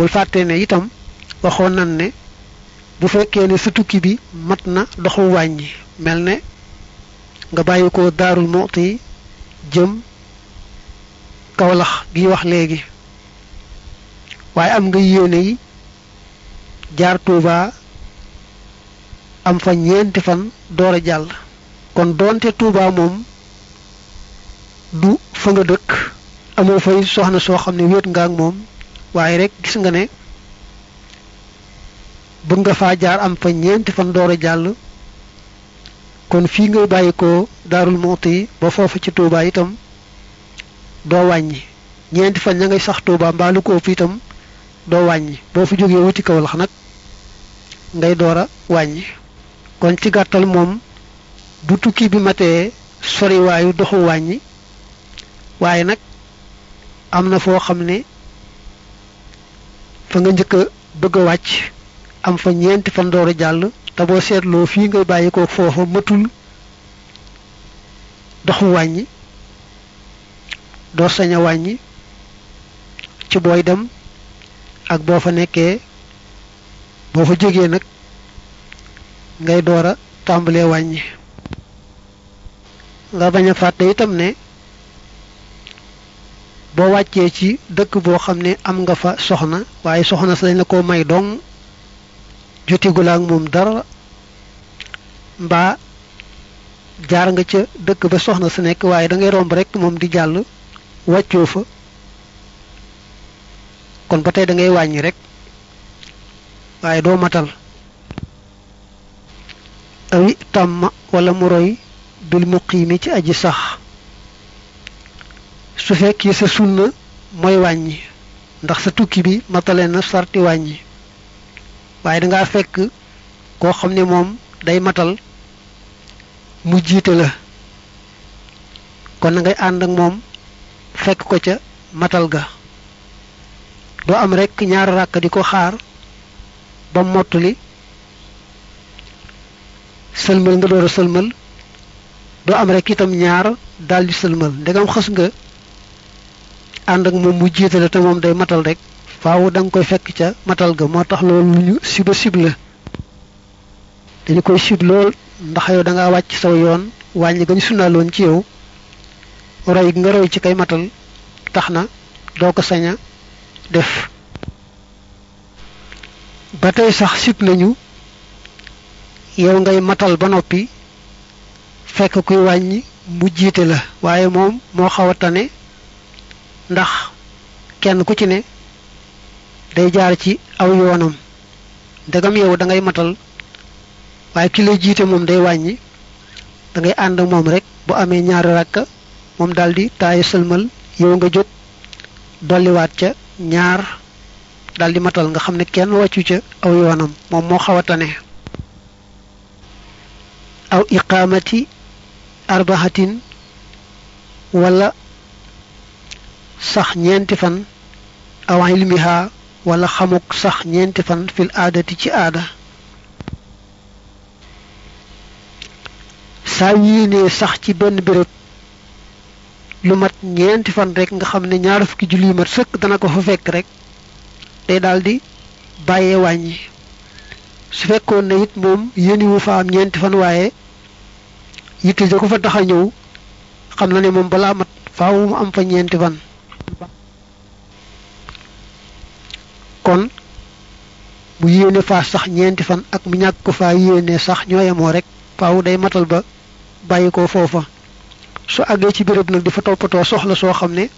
bul fàtte ne itam waxoon nan ne bu fekkee ne sa tukki bi mat na doxu wàññi mel ne nga bàyyi ko daarul muxti jëm kawlax gi wax léegi waaye am nga yéene yi jaar Tuuba am fa ñeenti fan door a jàll kon doonte Tuuba moom du fa nga dëkk amoo fay soxna soo xam ne wéet nga ak moom waaye rek gis nga ne bëgg nga faa jaar am fa ñeenti fan door a jàll kon fii ngay bàyyi ko daarul muxti ba foofu ci Tuuba itam doo wàññi ñeenti fan ña ngay sax Tuuba mbaa lu ko ëpp itam doo wàññi boo fi jógee wuti Kawlax nag ngay door a wàññi kon ci gàttal moom bu tukki bi matee soriwaayu doxu wàññi waaye nag am na foo xam ne fa nga njëkk a bëgg a wàcc am fa ñeenti fan door a jàll te boo seetloo fii ngay bàyyi ko foofa matul doxu wàññi doo sañ a wàññi ci booy dem ak boo fa nekkee boo fa jógee nag ngay door a tàmbalee wàññi nga bañ a fàtte itam ne boo wàccee ci dëkk boo xam ne am nga fa soxna waaye soxna sa dañ la ko may dong jotigul ak moom dara mbaa jaar nga ca dëkk ba soxna sa nekk waaye da ngay romb rek moom di jàll wàccoo fa kon ba tey da ngay wàññi rek waaye doo matal awi tàmm wala mu roy bil muqiimi ci aji sax su fekkee sa sunna mooy wàññi ndax sa tukki bi matale na sarti wàññi waaye dangaa fekk koo xam ne moom day matal mu jiite la kon na ngay ànd ak moom fekk ko ca matal ga doo am rekk ñaari ràkk di ko xaar ba mottali sëlmal nga door a sëlmal doo am rekk itam ñaar daldi sëlmal ndegam xës nga ànd ak moom mu jiitale te moom day matal rek faaw da nga koy fekk ca matal ga moo tax loolu lu ñu siba sib la dañu koy sib lool ndax yow da ngaa wàcc saw yoon wàññi gañ sunnaaloon ci yow roy nga roy ci kay matal tax na doo ko sañ a def ba tey sax sib nañu yow ngay matal ba noppi fekk kuy wàññi mu jiite la waaye moom moo xaw a tane ndax kenn ku ci ne day jaar ci aw yoonam ndegam yow da ngay matal waaye ki lay jiite moom day wàññi da ngay ànd ak moom rek bu amee ñaari rakka moom daldi taayu sëlmal yow nga jóg dolliwaat ca ñaar daldi matal nga xam ne kenn wàccu ca aw yoonam moom moo xaw a tane aw iqaamati arbahatin wala sax ñeenti fan aw ilmiha wala xamuk sax ñeenti fan fil aadati ci aada saa yéenee sax ci benn béréb lu mat ñeenti fan rek nga xam ne ñaar fukki julli yu mat sëkk dana ko fa fekk rek day daldi bàyyee wàññi su fekkoon ne it moom yéeni wu fa am ñeenti fan waaye yitte ja ko fa tax a ñëw xam na ne moom balaa mat faaw mu am fa ñeenti fan kon mu yéene faa sax ñeenti fan ak mu ñàkk ko faa yéene sax ñooyamoo rek faaw day matal ba bàyyi ko foofa su àggee ci béréb nag di fa toppatoo soxla soo xam ne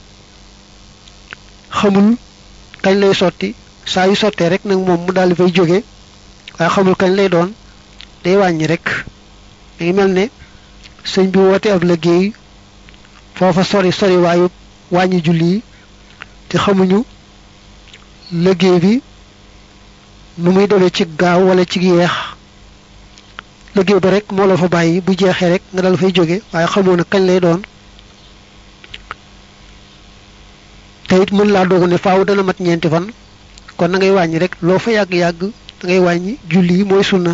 xamul kañ lay sotti saa yu sottee rek nag moom mu daldi fay jóge waaye xamul kañ lay doon day wàññi rek da ngi mel ne sëñ bi woote ab liggéey foofa sori sori waayu wàññi julli yi te xamuñu liggéey bi nu muy demee ci gaaw wala ci yeex liggéey ba rek moo la fa bàyyi bu jeexee rek nga dal fay jóge waaye xamoo na kañ lay doon te it mën laa doogu ne faaw dana mat ñeenti fan kon na ngay wàññi rek loo fa yàgg-yàgg da ngay wàññi julli yi mooy sunna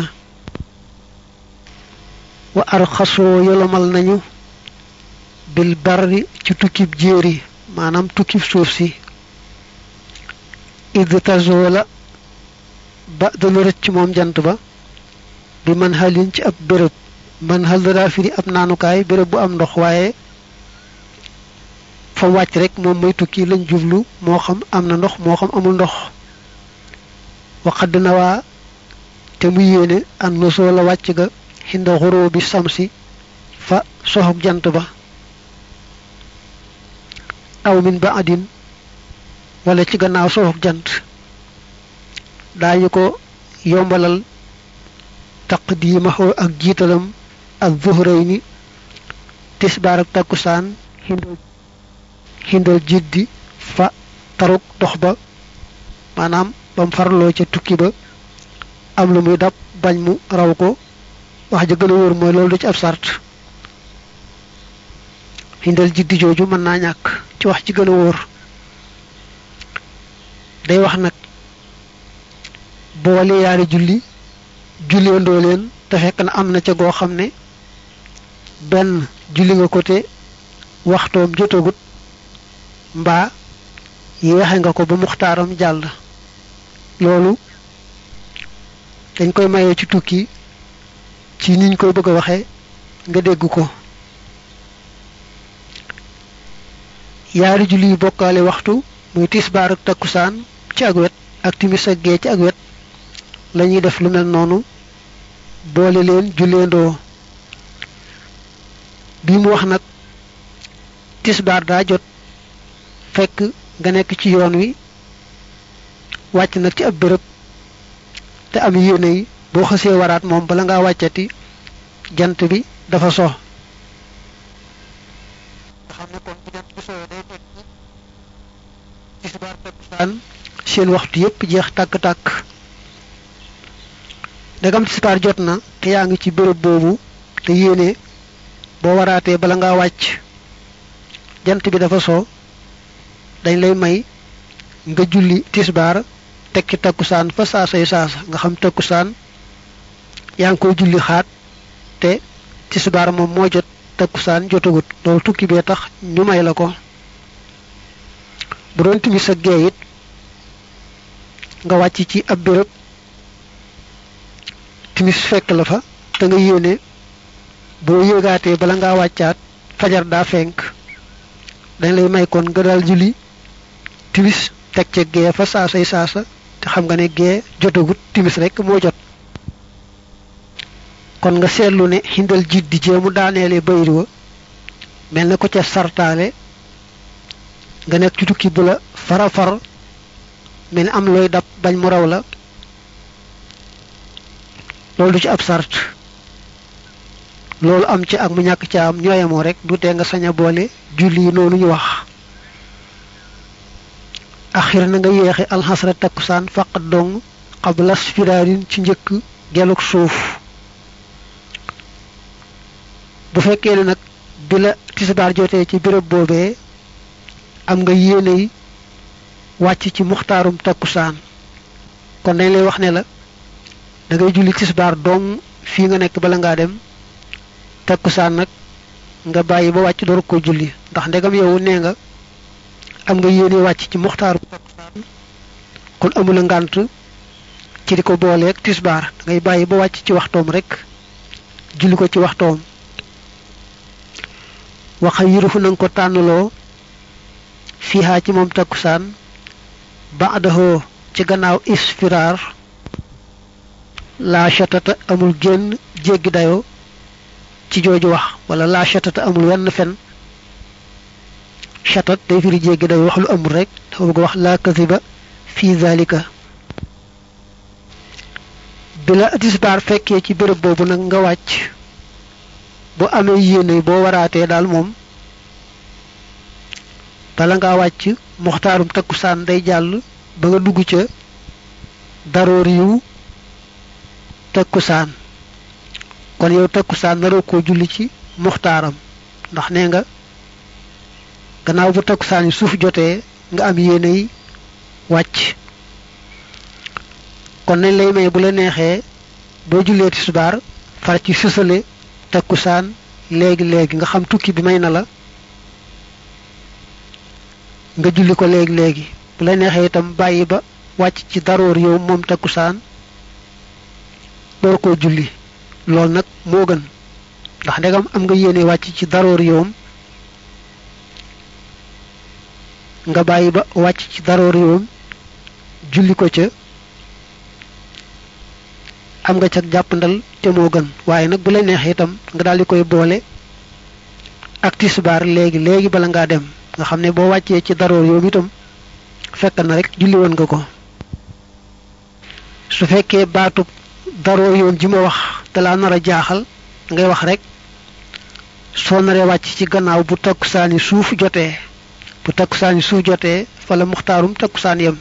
wa arxasoo yolomal nañu bil barri ci tukkib jéeri maanaam tukkib suuf si id tazoola ba dana rëcc moom jant ba bi man xalin ci ab béréb man xal daa firi ab naanukaay béréb bu am ndox waaye fa wàcc rek moom mooy tukki lañ jublu moo xam am na ndox moo xam amul ndox waxadd na waa te mu yéene an nosoo la wàcc ga xinda xuroo bi samsi fa soxog jant ba aw min ba adin wala ci gannaaw soxog jant daañu ko yombalal taqdiimahu ak jiitalam ak zuhrayni tisbaar ak takkusaan xindal xindal jiddi fa taruk dox ba maanaam bam farloo ca tukki ba am lu muy dab bañ mu raw ko wax ja gën a wóor mooy loolu du ci ab sart xindal jiddi jooju mën naa ñàkk ci wax ci gën a wóor day wax nag boole yaari julli julleendoo leen te fekk na am na ca goo xam ne benn julli nga ko te waxtoom jotagut mbaa yeexe nga ko ba muxtaaram jàll loolu dañ koy mayee ci tukki ci niñ koy bëgg a waxe nga dégg ko yaari julli yu bokkaale waxtu muy tisbaar ak takkusaan ci ak wet ak timis ak gee ci ak wet lañuy def lu mel noonu boole leen julleendoo bi mu wax nag tisbaar daa jot fekk nga nekk ci yoon wi wàcc nag ci ab béréb te am yéene yi boo xësee waraat moom bala ngaa wàccati jant bi dafa so xam ne kon bu jant bi sowee day fekk tisbaar takkusaan seen waxtu yépp jeex tàkk-tàkk ndegam tisbaar jot na te yaa ngi ci béréb boobu te yéene boo waraatee bala ngaa wàcc jant bi dafa so dañ lay may nga julli tisbaar teg ci takkusaan fa saasay saasa nga xam takkusaan yaa ngi koy julli xaat te tisbaar moom moo jot takkusaan jotagut loolu tukki bee tax ñu may la ko bu doon timis ak gee it nga wàcc ci ab béréb timis fekk la fa te nga yéene boo yéegaatee bala ngaa wàccaat fajar daa fenk dañ lay may kon nga daal julli timis teg ca gee fa saasay saasa te xam nga ne gee jotagut timis rek moo jot kon nga seetlu ne xindal jiit di jéemu daaneele bayri wa mel na ko ca sartaale nga nekk ci tukki bu la fara far mel ni am looy dab bañ mu raw la loolu du ci ab sart loolu am ci ak mu ñàkk ca am ñooyamoo rek du tee nga sañ a boole julli yi noonu ñu wax axir na nga yeexe alxasra takkusaan faqat dong xablas firaarin ci njëkk geluk suuf bu fekkee ne nag bi la tisbaar jotee ci béréb boobee am nga yéeney wàcc ci muxtaarum takkusaan kon dañ lay wax ne la da ngay julli tisbaar dong fii nga nekk bala ngaa dem takkusaan nag nga bàyyi ba wàcc door ko julli ndax ndegam yow nee nga am nga yéene wàcc ci muxtaarum takkusaan kon amula ngànt ci di ko booleeg tisbaar da ngay bàyyi ba wàcc ci waxtoom rek julli ko ci waxtoom waxa yirufu nanga ko tànnloo fiihaa ci moom takkusaan ba'dahu ci gannaaw isfiraar laa shatata amul génn jéggi dayoo ci jooju wax wala laa shatata amul wenn fen shatat day firi jéggi dayoo wax lu amul rek dafa bëgg wax laa kaziba fii zalika bi la tisbaar fekkee ci béréb boobu nag nga wàcc boo amee yéene boo waraatee daal moom bala ngaa wàcc muxtaarum takkusaan day jàll ba nga dugg ca daroor yu takkusaan kon yow takkusaan naroo koo julli ci muxtaaram ndax nee nga gannaaw bu takkusaan yi suuf jotee nga am yéene yi wàcc kon nañ lay may bu la neexee boo jullee tisbaar far ci sësale takkusaan léegi léegi nga xam tukki bi may na la nga julli ko léegi léegi bu la neexee itam bàyyi ba wàcc ci daroor yow moom takkusaan door koo julli loolu nag moo gën ndax ndegam am nga yéene wàcc ci daroor yowam nga bàyyi ba wàcc ci daroor yowam julli ko ca am nga ca jàppandal te moo gën waaye nag bu la neexee itam nga daal di koy boole ak tisbaar léegi léegi bala ngaa dem nga xam ne boo wàccee ci daroor yowam itam fekk na rek julli woon nga ko su fekkee baatu daroor yoon ji ma wax te laa nar a jaaxal ngay wax rek soo naree wàcc ci gannaaw bu takkusaani suuf jotee bu takkusaani suuf jotee fa la muxtaarum takkusaan yem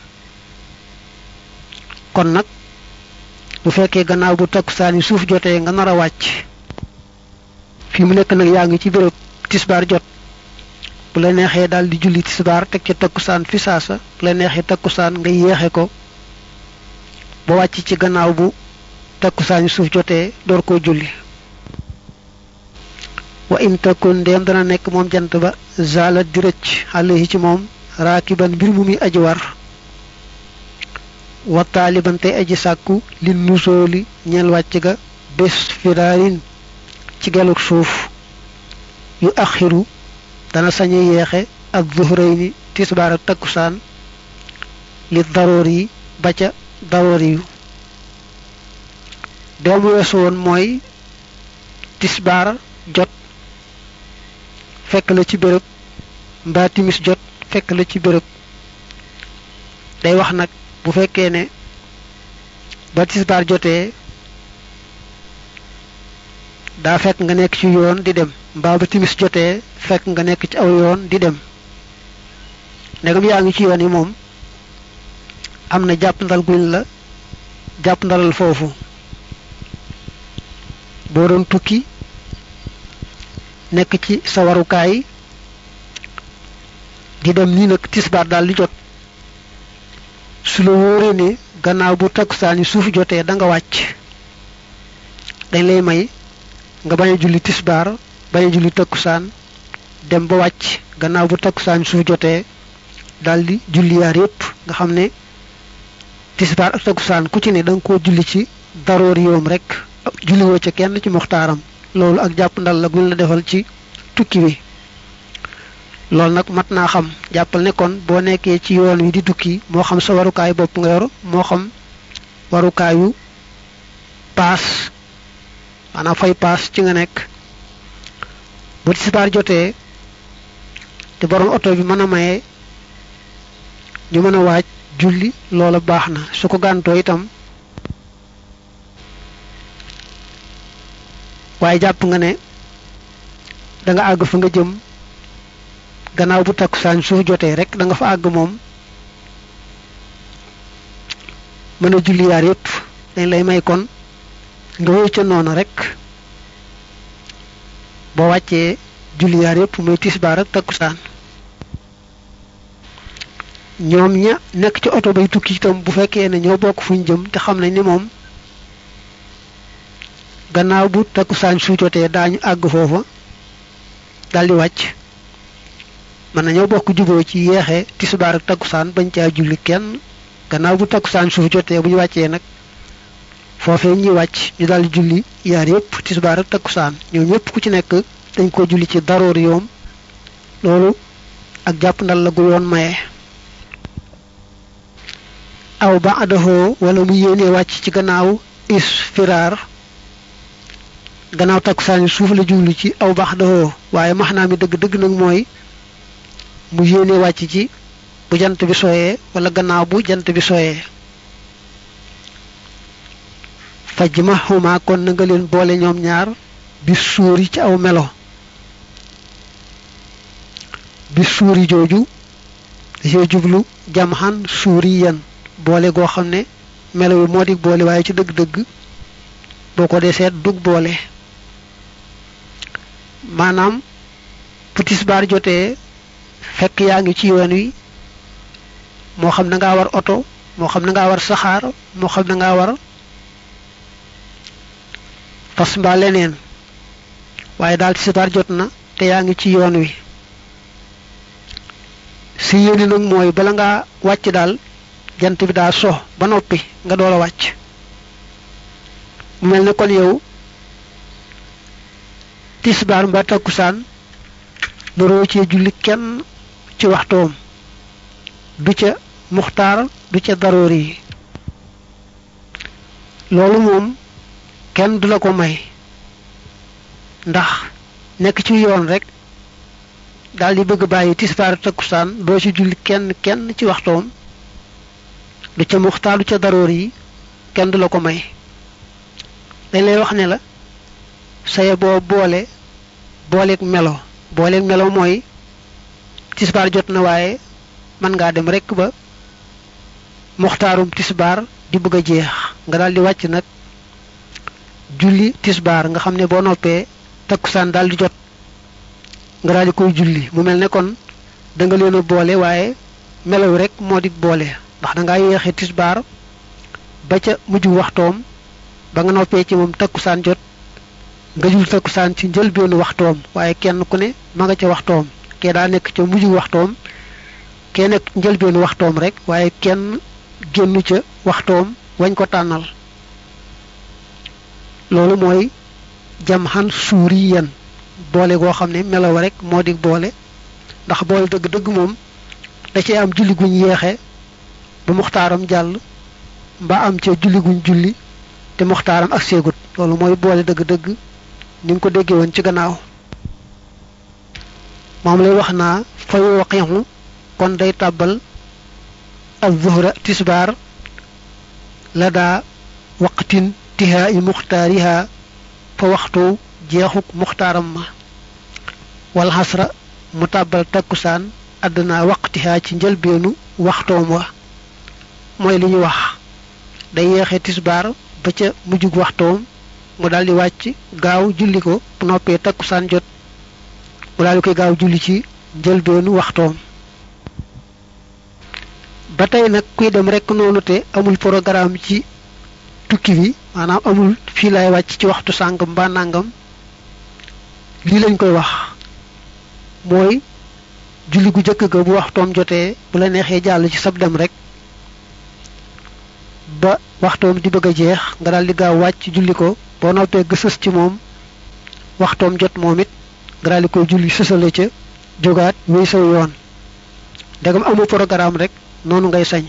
kon nag bu fekkee gannaaw bu takkusaani suuf jotee nga nar a wàcc fi mu nekk nag yaa ngi ci béréb tisbaar jot bu la neexee daal di julli tisbaar teg ca takkusaan fi saasa bu la neexee takkusaan nga yéexe ko ba wàcc ci gannaaw bu takkusaani suuf jotee door koo julli wa in takun ndéem dana nekk moom jant ba zala di rëcc alayhi ci moom raakiban mbir mu muy aji war wa taaliban tey aji sàkku li nusooli ñeel wàcc ga bés firaarin ci geluk suuf yu axiru dana sañe yeexe ak zuhrayni tisbaar ak takkusaan li daroor yi ba ca daroor yu doomu weesu woon mooy tisbaar jot fekk la ci béréb mbaa timis jot fekk la ci béréb day wax nag bu fekkee ne ba tisbaar jotee daa fekk nga nekk ci yoon di dem mbaa ba timis jotee fekk nga nekk ci aw yoon di dem ndegam yaa ngi ci yoon yi moom am na jàpp ndal guñ la jàpp ndalal foofu boo doon tukki nekk ci sa warukaay di dem nii nag tisbaar daal di jot su la wóoree ne gannaaw bu takkusaan yi suuf jotee da nga wàcc dañ lay may nga bañ a julli tisbaar bañ a julli takkusaan dem ba wàcc gannaaw bu takkusaan suuf jotee daal di julli yaar yépp nga xam ne tisbaar ak takkusaan ku ci ne da nga koo julli ci daroor yoom rek julli woo ca kenn ci muxtaaram loolu ak jàpp ndal la guñ la defal ci tukki bi loolu nag mat naa xam jàppal ne kon boo nekkee ci yoon wi di tukki moo xam sa warukaay bopp nga yor moo xam warukaayu paas maanaam fay paas ci nga nekk bu tisbaar jotee te borom oto bi mën a maye ñu mën a waaj julli loola baax na su ko gàntoo itam waaye jàpp nga ne da nga àgg fa nga jëm gannaaw bu takkusaan suuf jotee rek da nga fa àgg moom mën a julli yaar yépp dañ lay may kon nga wéy ca noonu rek boo wàccee julli yaar yépp muy tisbaar ak takkusaan ñoom ña nekk ci oto bay tukki itam bu fekkee ne ñoo bokk fuñ jëm te xam nañ ni moom gannaaw bu takkusaan su jotee daañu àgg foofa daldi wàcc mën nañoo bokk juboo ci yeexee tisbaar ak takkusaan bañ caa julli kenn gannaaw bu takkusaan suuf jotee bu ñu wàccee nag foofee ñuy wàcc ñu daldi julli yaar yépp tisbaar ak takkusaan ñoom ñépp ku ci nekk dañ ko julli ci daroor yoom loolu ak jàpp ndal la gu yoon maye aw ba adahoo wala mu yéenee wàcc ci gannaaw isfiraar gannaaw takkusaani suuf la jublu ci aw baax dahoo waaye maxnaa mi dëgg-dëgg nag mooy mu yéene wàcc ci bu jant bi sooyee wala gannaaw bu jant bi sooyee faj ma xuma kon na nga leen boole ñoom ñaar bi suuri ci aw melo bi suuri jooju dafay jublu jam xan suuri yan boole goo xam ne melo wi moo di boole waaye ci dëgg-dëgg boo ko dee seet dug boole maanaam bu tisbaar jotee fekk yaa ngi ci yoon wi moo xam na ngaa war oto moo xam na ngaa war saxaar moo xam na ngaa war fas mbaa leneen waaye daal tisbaar jot na te yaa ngi ci yoon wi si yéene nag mooy bala ngaa wàcc daal jant bi daa so ba noppi nga door a wàcc mu mel ne kon yow tisbaar mbaa takkusaan naroo cee julli kenn ci waxtoom du ca muxtaar du ca daroori yi loolu moom kenn du la ko may ndax nekk ci yoon rek daal di bëgg bàyyi tisbaar takkusaan doo ci julli kenn kenn ci waxtoom du ca muxtaar du ca daroor yi kenn du la ko may dañ lay wax ne la saye boo boole booleeg melo booleeg melo mooy tisbaar jot na waaye mën ngaa dem rekk ba muxtaarum tisbaar di bëgg a jeex nga daal di wàcc nag julli tisbaar nga xam ne boo noppee takkusaan daal di jot nga daal di koy julli mu mel ne kon da nga leen a boole waaye melo wi rek moo di boole ndax da ngaa yéexee tisbaar ba ca mujj waxtoom ba nga noppee ci moom takkusaan jot nga jul takkusaan ci njëlbeenu waxtoom waaye kenn ku ne ma nga ca waxtoom kee daa nekk ca mujj waxtoom kee nekk njëlbeenu waxtoom rek waaye kenn génnu ca waxtoom wañ ko tànnal loolu mooy jam xan suuri yan boole goo xam ne melaw rek moo di boole ndax boole dëgg-dëgg moom da cee am julli guñ yeexe ba muxtaaram jàll mbaa am ca julli guñ julli te muxtaaram ak seegut loolu mooy boole dëgg-dëgg ni nga ko déggee woon ci gannaaw moom lay wax naa fa yuqixu kon day tàbbal al zuhra tisbaar la daa waqtin tihaa i muxtaariha fa waxtu jeexuk muxtaaram ma wal xasra mu tàbbal takkusaan àdduna waqtiha ci njëlbeenu waxtoom wa mooy li ñu wax day yeexe tisbaar ba ca mujjug waxtoom mu daldi wàcc gaaw julli ko bu noppee takkusaan jot mu daldi koy gaaw julli ci njëlbeenu waxtoom ba tey nag kuy dem rekk noonu te amul programme ci tukki bi maanaam amul fii lay wàcc ci waxtu sàngam mbaa nàngam lii lañ koy wax mooy julli gu jëkk ga bu waxtoom jotee bu la neexee jàll ci sab dem rek ba waxtoom di bëgg a jeex nga daal di gaaw wàcc julli ko boo noppee gësës ci moom waxtoom jot moom it nga daal di koy julli sësale ca jógaat wéy saw yoon ndegam amul programme rek noonu ngay sañ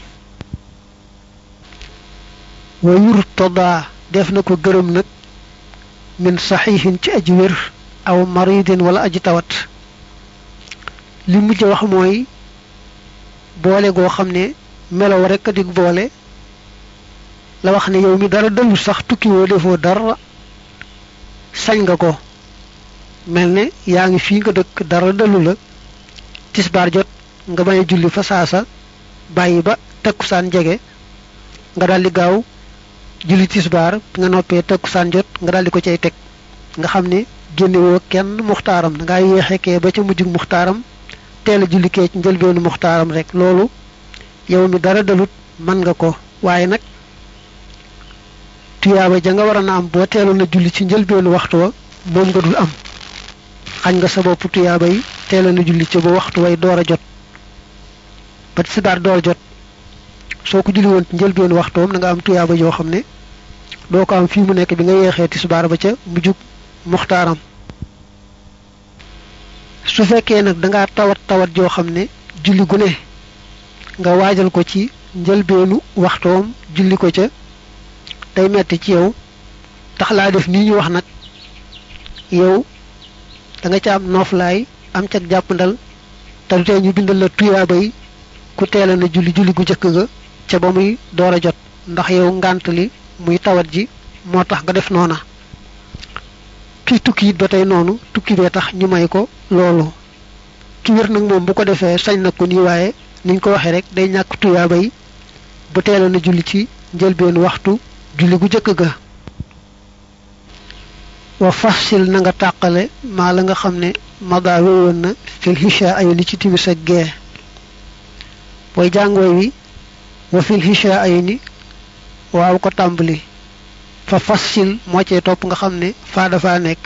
wa yur toddaa def na ko gërëm nag min saxiixin ci aji wér aw maridin wala aji tawat li mujj wax mooy boole goo xam ne melow rekk a dig boole la wax ne yow mi dara dellu sax tukki woo defoo dara sañ nga ko mel ne yaa ngi fii nga dëkk dara dellu la tisbaar jot nga bañ a julli fa saasa bàyyi ba takkusaan jege nga daldi gaaw julli tisbaar bi nga noppee takkusaan jot nga daldi ko cay teg nga xam ne génnewoo kenn muxtaaram da ngaa yéexekee ba ca mujjug muxtaaram teel a julli kee ci njëlbeenu muxtaaram rek loolu yow mi dara dalut mën nga ko waaye nag tuyaaba ja nga war a na am boo teeloon a julli ci njëlbeenu waxtu wa moom nga dul am xañ nga sa bopp tuyaaba yi teeloon a julli ca ba waxtu way door a jot ba tisbaar door jot soo ko julli woon ci njëlbeenu waxtoom da nga am tuyaaba yoo xam ne doo ko am fii mu nekk bi nga yeexee tisbaar ba ca mujjug muxtaaram su fekkee nag dangaa tawat tawat joo xam ne julli gu ne nga waajal ko ci njëlbeenu waxtoom julli ko ca day metti ci yow tax laa def nii ñu wax nag yow da nga ca am nooflaay am ca jàppandal te du tee ñu bindal la tuyaaba yi ku teela na julli julli gu njëkk ga ca ba muy door a jot ndax yow ngànt li muy tawat ji moo tax nga def noona kii tukki it ba tey noonu tukki bee tax ñu may ko loolu ki wér nag moom bu ko defee sañ na ko nii waaye niñ ko waxee rek day ñàkk tuyaaba yi bu teela na julli ci njëlbeenu waxtu julli gu jëkk ga wa fasil na nga tàqale maa la nga xam ne mada wéyoon na fil hisha ay ni ci timis ak gee booy jàngooy wi wa fil hisha ay ni waaw ko tàmbali fa fasil moo cee topp nga xam ne faa dafa nekk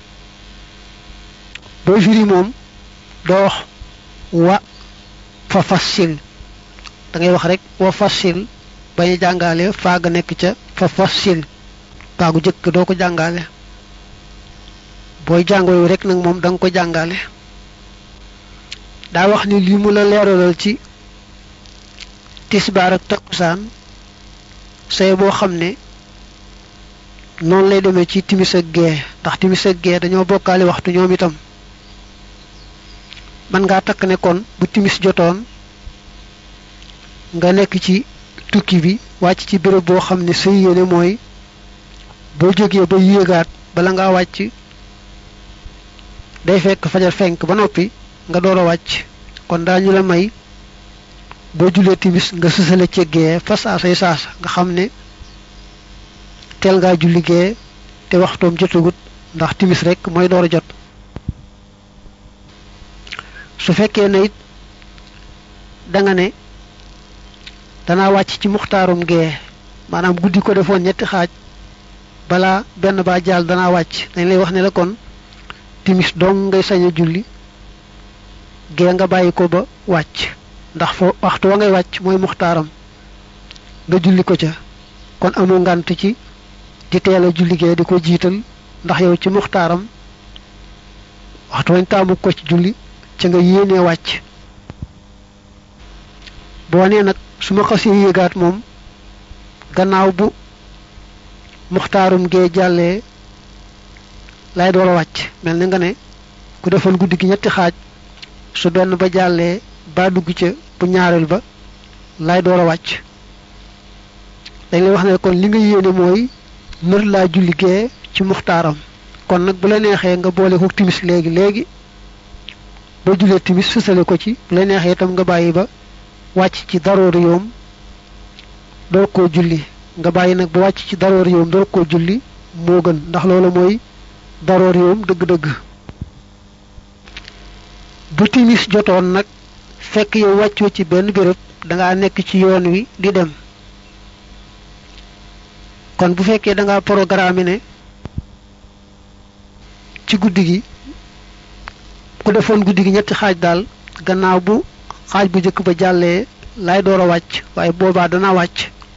booy firi moom doo wax wa fa fasil da ngay wax rek wa fasil bañ a jàngaale faaga nekk ca fa fasil faagu jëkk doo ko jàngaale booy jàng yooyu rek nag moom da nga ko jàngaale daa wax ni lii mu la leeralal ci tisbaar ak takkusaan say boo xam ne noonu lay demee ci timis ak gee ndax timis ak gee dañoo bokkaale waxtu ñoom itam man ngaa takk ne kon bu timis jotoon nga nekk ci tukki bi wàcc ci béréb boo xam ne sa yéene mooy boo jógee ba yéegaat bala ngaa wàcc day fekk fajar fenk ba noppi nga door a wàcc kon daañu la may boo julee timis nga sësale ci gee fa saasay saasa nga xam ne teel ngaa julli gee te waxtoom jotagut ndax timis rek mooy door a jot su fekkee ne it danga ne danaa wàcc ci muxtaarum gee maanaam guddi ko defoon ñetti xaaj balaa benn baa jaal danaa wàcc dañ lay wax ne la kon timis dong ngay sañ a julli gee nga bàyyi ko ba wàcc ndax fo waxtu wa ngay wàcc mooy muxtaaram nga julli ko ca kon amu ngant ci di teel a julli gee di ko jiital ndax yow ci muxtaaram waxtu wañ taamu ko ci julli ca nga yéenee wàcc boo nee nag su ma xasee yéegaat moom gannaaw bu muxtaarum gee jàllee lay door a wàcc mel ni nga ne ku defoon guddi gi ñetti xaaj su benn ba jàllee ba dugg ca bu ñaareel ba lay door a wàcc dañ lay wax ne kon li nga yéene mooy nër laa julli gee ci muxtaaram kon nag bu la neexee nga boole ko timis léegi léegi boo julee timis sësale ko ci bu la neexee itam nga bàyyi ba wàcc ci daroori yoom door koo julli nga bàyyi nag ba wàcc ci daroori yoom door koo julli moo gën ndax loolu mooy daroori yoom dëgg-dëgg bu timis jotoon nag fekk yow wàccoo ci benn béréb dangaa nekk ci yoon wi di dem kon bu fekkee dangaa programme ne ci guddi gi ku defoon guddi gi ñetti xaaj daal gannaaw bu xaaj bu njëkk ba jàllee lay door a wàcc waaye boobaa dana wàcc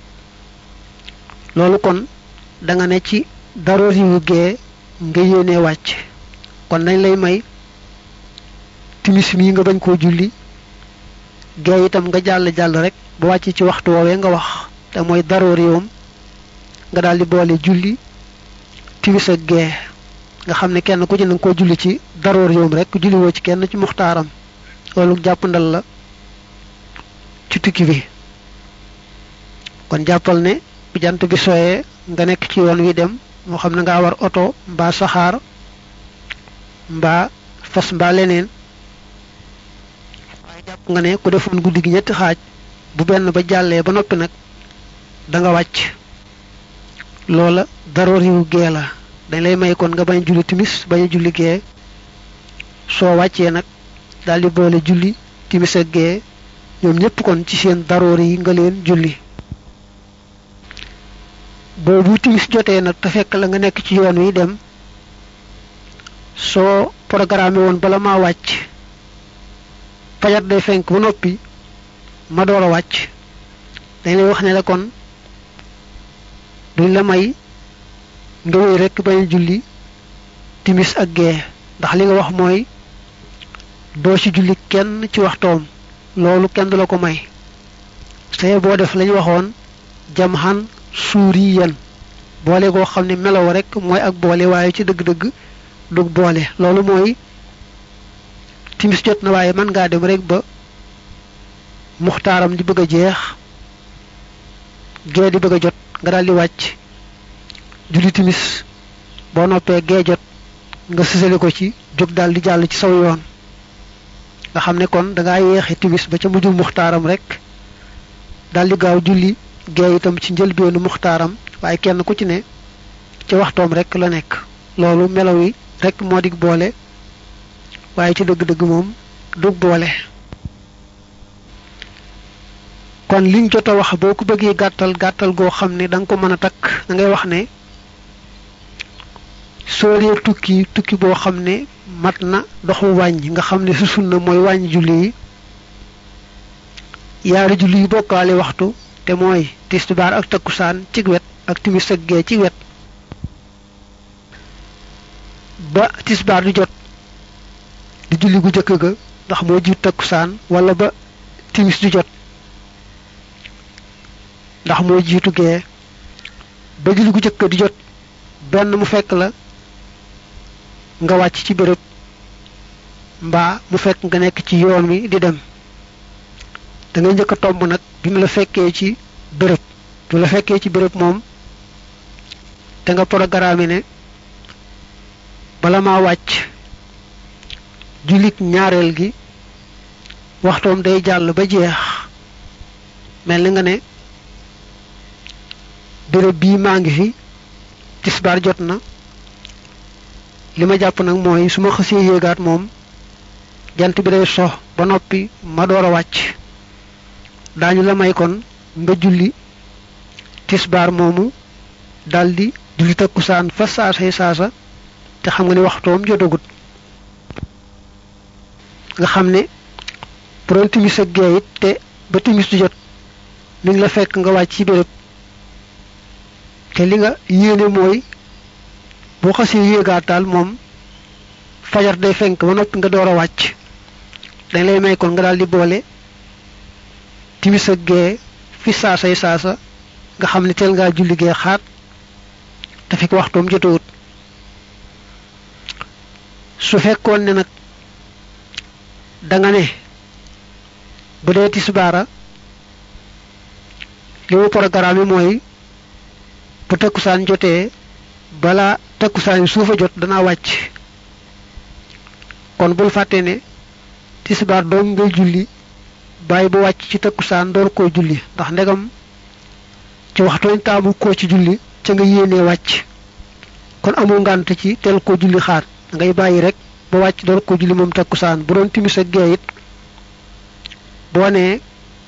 loolu kon da nga ne ci daroor yu gee nga yéenee wàcc kon dañ lay may timis mii nga bañ koo julli gee itam nga jàll jàll rek ba wàcc ci waxtu woowee nga wax te mooy daroor yoom nga daal di boole julli timis ak gee nga xam ne kenn ku ci nanga koo julli ci daroor yoom rek julli woo ci kenn ci muxtaaram loolu jàpp ndal la ci tukki bi kon jàppal ne bu jant bi sooyee nga nekk ci yoon wi dem moo xam ne ngaa war oto mbaa saxaar mbaa fas mbaa leneen waaye jàpp nga ne ku defoon guddi gi ñetti xaaj bu benn ba jàllee ba noppi nag da nga wàcc loola daroor yu gee la dañ lay may kon nga bañ julli timis bañ a julli gee soo wàccee nag daal di boole julli timis ak gee ñoom ñëpp kon ci seen daroor yi nga leen julli boobu timis jotee nag te fekk la nga nekk ci yoon wi dem soo programme woon bala maa wàcc fajar day fenk ba noppi ma door a wàcc dañ lay wax ne la kon duñ la may nga wéy rekk bañ julli timis ak gee ndax li nga wax mooy doo ci julli kenn ci waxtoom loolu kenn du la ko may saye boo def lañu waxoon jam xan suuri yen boole goo xam ne melow rek mooy ak boole waaye ci dëgg-dëgg dug boole loolu mooy timis jot na waaye mën ngaa dem rek ba muxtaaram di bëgg a jeex gee di bëgg a jot nga daal di wàcc julli timis boo noppee gee jot nga sësale ko ci jóg daal di jàll ci saw yoon nga xam ne kon dangaa yeexe timis ba ca mujjul muxtaaram rek daal di gaaw julli gee itam ci njëlbeenu muxtaaram waaye kenn ku ci ne ci waxtoom rek la nekk loolu melaw yi rek moo dig boole waaye ci dëgg-dëgg moom dug boole kon liñ jot a wax boo ko bëggee gàttal gàttal goo xam ne da nga ko mën a takk da ngay wax ne soo dee tukki tukki boo xam ne mat na doxu wàññi nga xam ne su sunna mooy wàññi julli yi yaari julli yu bokkaale waxtu te mooy tisbaar ak takkusaan ci wet ak timis ak gee ci wet ba tisbaar di jot di julli gu jëkk ga ndax moo jiit takkusaan wala ba timis di jot ndax moo jiitu gee ba julli gu jëkk di jot benn mu fekk la nga wàcc ci béréb mbaa mu fekk nga nekk ci yoon wi di dem da ngay njëkk a tomb nag bi mu la fekkee ci béréb bu la fekkee ci béréb moom te nga programme ne bala maa wàcc jullit ñaareel gi waxtoom day jàll ba jeex mel ni nga ne béréb bii maa ngi fi tisbaar jot na li ma jàpp nag mooy su ma xësee yéegaat moom jant bi day sox ba noppi ma door a wàcc daañu la may kon nga julli tisbaar moomu daldi julli takkusaan fa saasay saasa te xam nga ni waxtoom jotagut nga xam ne bu doon timis ak gee it te ba timis du jot mi ngi la fekk nga wàcc ci béréb te li nga yéene mooy boo xasee yéegaat daal moom fajar day fenk ba noppi nga door a wàcc dañ lay may kon nga daal di boole timis ak gee fi saasay saasa nga xam ne teel ngaa julli gee xaat te fi ko waxtoom jotawut su fekkoon ne nag danga ne bu dee tisbaara li mu programme mooy bu takkusaan jotee balaa takkusaan yi suufa jot danaa wàcc kon bul fàtte ne tisbaar doom ngay julli bàyyi bu wàcc ci takkusaan door koo julli ndax ndegam ci waxtooñ taamu koo ci julli ca nga yéenee wàcc kon amul ngànt ci teel koo julli xaar ngay bàyyi rek ba wàcc door koo julli moom takkusaan bu doon timis ak gee it boo nee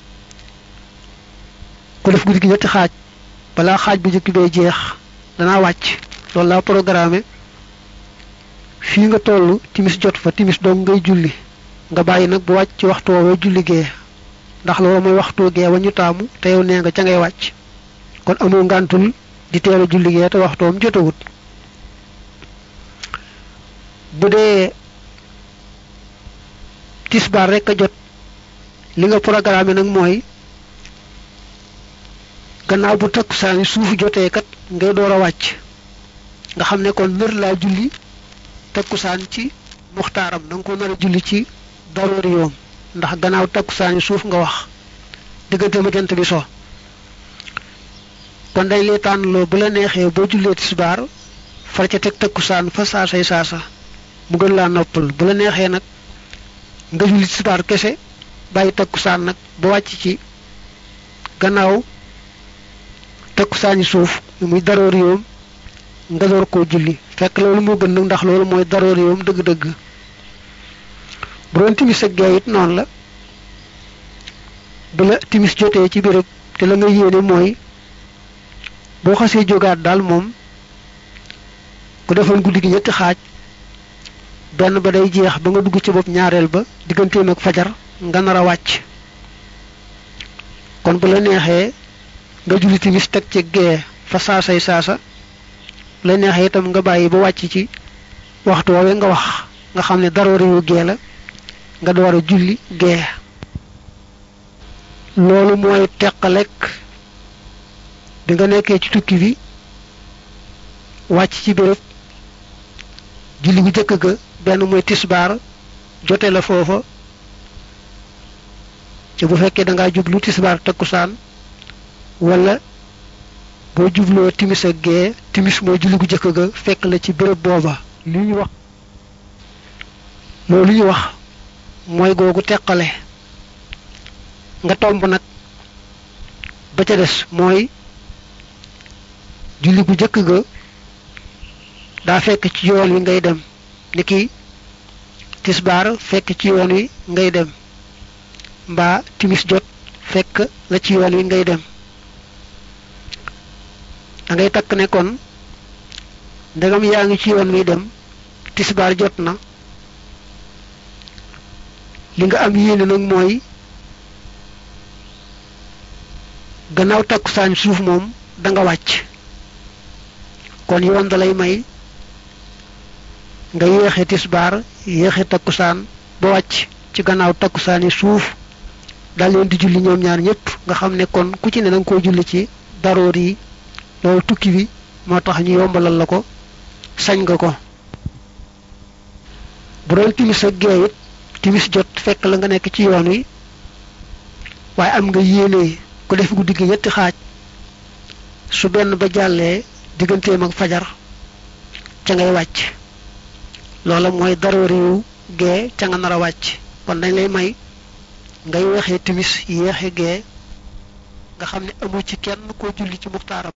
ku def guddi gi ñetti xaaj balaa xaaj bu njëkk bee jeex danaa wàcc loolu laa programme fii nga toll timis jot fa timis dong ngay julli nga bàyyi nag bu wàcc ci waxtu woowee julli gee ndax loolu mooy waxtu gee wa ñu taamu te yow nee nga ca ngay wàcc kon amul ngàntul di teel a julli gee te waxtoom jotawut bu dee tisbaar rek a jot li nga programme nag mooy gannaaw bu takkusaani suuf jotee kat ngay door a wàcc nga xam ne kon nër laa julli takkusaan ci muxtaaram da nga ko nar a julli ci daroori yoom ndax gannaaw takkusaani suuf nga wax diggante ma jant bi so kon dañ lay tànnloo bu la neexee boo jullee tisbaar far ca teg takkusaan fa saasay saasa mu gën laa noppal bu la neexee nag nga julli tisbaar kese bàyyi takkusaan nag ba wàcc ci gannaaw takkusaani suuf muy daroori yoom nga door koo julli fekk loolu moo gën nag ndax loolu mooy daroori yoom dëgg-dëgg bu doon timis ak gee it noonu la bu la timis jotee ci béréb te la nga yéene mooy boo xasee jógaat daal moom ku defoon guddi gi ñetti xaaj benn ba day jeex ba nga dugg ci bopp ñaareel ba digganteem ak fajar nga nar a wàcc kon bu la neexee nga julli timis teg ci gee fa saasay saasa bu la neexee itam nga bàyyi ba wàcc ci waxtu woowee nga wax nga xam ne daroo réewu gee la nga door a julli gee loolu mooy teqalek bi nga nekkee ci tukki bi wàcc ci béréb julli bu jëkk ga benn mooy tisbaar jote la foofa ci bu fekkee da ngaa jublu tisbaar takkusaan wala boo jubloo timis ak gee timis mooy julli gu jëkk ga fekk la ci béréb booba li ñu wax loolu ñu wax mooy googu teqale nga tomb nag ba ca des mooy julli gu jëkk ga daa fekk ci yoon wi ngay dem niki tisbaar fekk ci yoon wi ngay dem mbaa timis jot fekk la ci yoon wi ngay dem da ngay takk ne kon ndegam yaa ngi ci yoon wi dem tisbaar jot na li nga am yéene nag mooy gannaaw takkusaan suuf moom da nga wàcc kon yoon da lay may nga yéexe tisbaar yéexe takkusaan ba wàcc ci gannaaw takkusaani suuf dal leen di julli ñoom ñaar ñëpp nga xam ne kon ku ci ne danga koo julli ci daroor yi loolu tukki bi moo tax ñu yombalal la ko sañ nga ko bu doon timis ak gee it timis jot fekk la nga nekk ci yoon wi waaye am nga yéene ku def guddi gi ñetti xaaj su benn ba jàllee digganteem ak fajar ca ngay wàcc loola mooy daroori yu gee ca nga nar a wàcc kon dañ lay may ngay weexee timis yéexe gee nga xam ne amu ci kenn koo julli ci muxtaaram